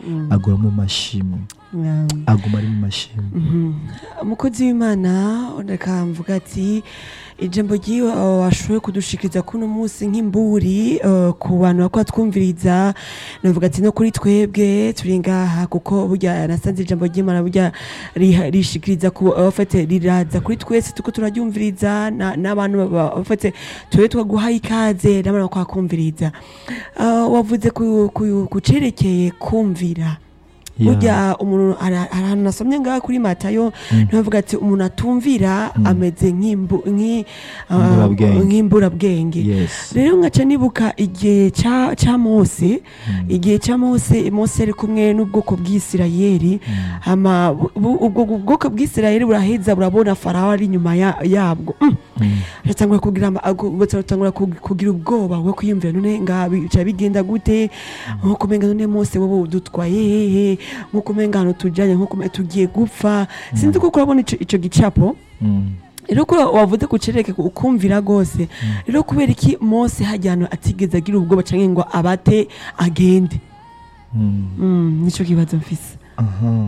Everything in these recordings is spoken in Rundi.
aguma mu mashimwe Yeah. aguma ari mu mashimwe umukozi w'imana reka mvuga ati ijambo ry'iwe uh, washoboye kudushikiriza kuno munsi nk'imburi uh, ku bantu bakora twumviriza navuga ati no kuri twebwe turi ngaha kuko burya nasanze ijambo ry'imana burya riha- rishikiriza ku abafate riraza kuri twese tuko turaryumviriza na- n'abantu bafate tube twaguhaye ikaze n'abantu bakwakumviriza uh, wavuze ku, ku, ku cerekeye kumvira Yeah. burya umuntu hari hari ahantu nasomye ngaha kuri matayo ntibavuga ati umuntu atumvira ameze nk'imbu- nk'i- ah, Imburabwenge. nk'imburabwenge yes rero nkaca nibuka igihe ca ca mose igihe ca mose mose ari kumwe n'ubwoko bw'isirayeli hama bu- bu- ubwo bwoko bw'isirayeli buraheza burabona farawo ari inyuma ya- yabwo Mm. batangura kugira ama- agu- batangura kug- kugira ubwoba bwo kwiyumvira none ngaha bica bigenda gute nkuko umenga none mose wowe dutwaye hehe nkuko umenga hano tujanye nkuko umenga tugiye gupfa sinzi ko kurabona ico ico gicapo Mm. rero ko wavuze ku cereke ukumvira rwose rero kubera iki mose hajya ahantu atigeze agira ubwoba canke ngo abate agende Mm. Mm, nico kibazo mfise aha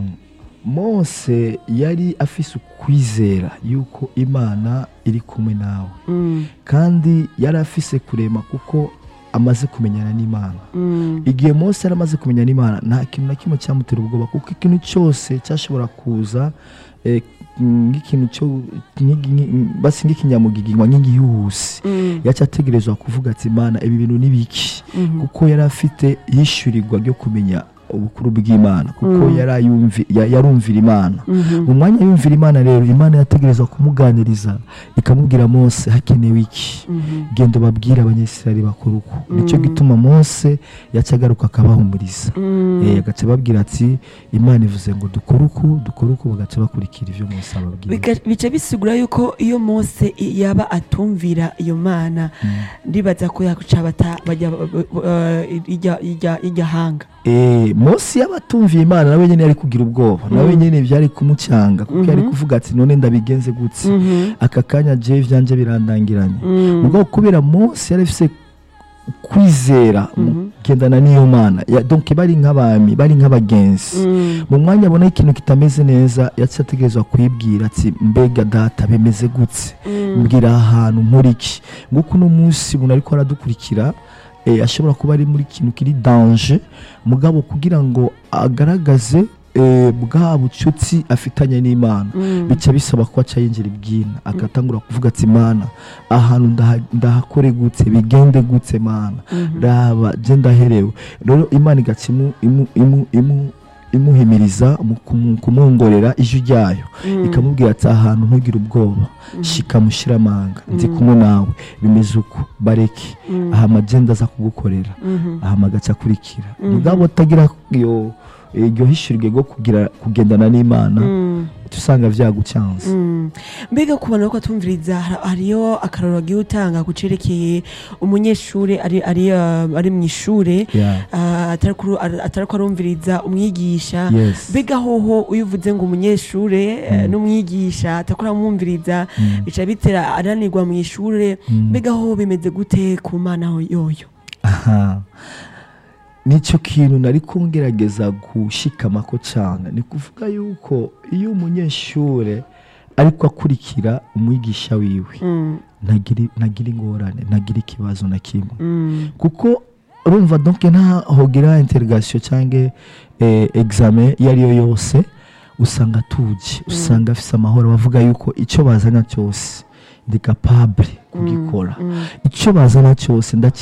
mose yari afise ukwizera yuko imana iri kumwe nawe Mm, kandi yari afise kurema kuko amaze kumenyana n'imana mm, igihe mose yari amaze kumenya n'imana nta kintu na kimwe cyamutera ubwoba kuko ikintu cyose cyashobora kuza eh, nk'ikintu cyo nk'igi- nk'i- basi nk'ikinyamugigima nk'igihuhusi mm, yaca ategerezwa kuvuga ati imana ibi bintu ni biki mhm, kuko yari afite yishyurirwa ryo kumenya ubukuru bw'imana kuko Mm. yari ayumvi- ya- yarumvira imana mhm, mu mwanya yumvira imana rero imana yategerezwa kumuganiriza ikamubwira mose hakenewe iki mhm, genda ubabwire abanyesirayeli bakora uko nicyo Mm. gituma mose yaca agaruka akabahumuriza mm. Eh, agaca ababwira ati imana ivuze ngo dukore uku dukore uku bagaca bakurikira ibyo mose ababwira Bika- bica bisigura yuko iyo mose i- yaba atumvira iyo mana ndibaza ko yakuca bata bajya eh, ijya- ijya- ijya hanga Eh, mose yaba atumviye imana nawe nyine yari kugira ubwoba nawe Mm. nyine byari kumucanga kuko yari Mhm. kuvuga ati none ndabigenze gutse Mhm, aka kanya je vyanje birandangiranye mm, mugabo kubera mose yari afise kwizera mu Mhm. kugendana n'iyo mana Ya- donc bari nk'abami bari nk'abagenzi mm, mu mwanya abona ikintu kitameze neza yaciye ategerezwa kwibwira ati mbega data bimeze gutse mm, mbwira aha hantu nkora iki nguko uno munsi umuntu ariko aradukurikira eh, ashobora kuba ari muri kintu kiri danje mugabo kugira ngo agaragaze eh, bwa bucuti afitanye n'imana mm, bica bisaba ko aca yinjira ibwina agatangura kuvuga ati mana ahantu ndaha- ndahakore gutse bigende gutse mana mhm, raba je ndaherewe rero imana igaca imu- imu- imu- imu- imuhimiriza mu kumu- kumwongorera ijwi ryayo mm, ikamubwira ati ahantu ntugire ubwoba shika mushiramanga ndi kumwe nawe bimeze uko bareke mm, aha amagenda aza kugukorera mhm, aha amagaca akurikira Mhm. mugabo utagira iyo iryo hishurwe rwo kugira kugendana n'imana mm. uca usanga vyagucanze Mm. mbega ku bantu bariko batumviriza har- hariyo akararo bagiye utanga ku cerekeye umunyeshure ari ari uh, ari mu ishure Yeah. uh, atariko ar- atariko arumviriza umwigisha Yes. mbega hoho iyo uvuze ngo umunyeshure eh, n'umwigisha atariko aramwumviriza Mm. bica bitera ananirwa mu ishure Mm. mbega hoho bimeze gute ku mana ho- yoyo aha nicyo kintu nari kungerageza gushikamako cyane ni kuvuga yuko iyo umunyeshure ariko akurikira umwigisha wiwe Mm, ntagira ntagira ingorane ntagira ikibazo na kimwe mm, kuko urumva donc ntahogira interrogation cyangwa eh, examen iyo ari yo yose usanga atuje usanga afise amahoro bavuga yuko icyo bazana cyose ndi capable kugikora mm. icyo bazana cyose ndaki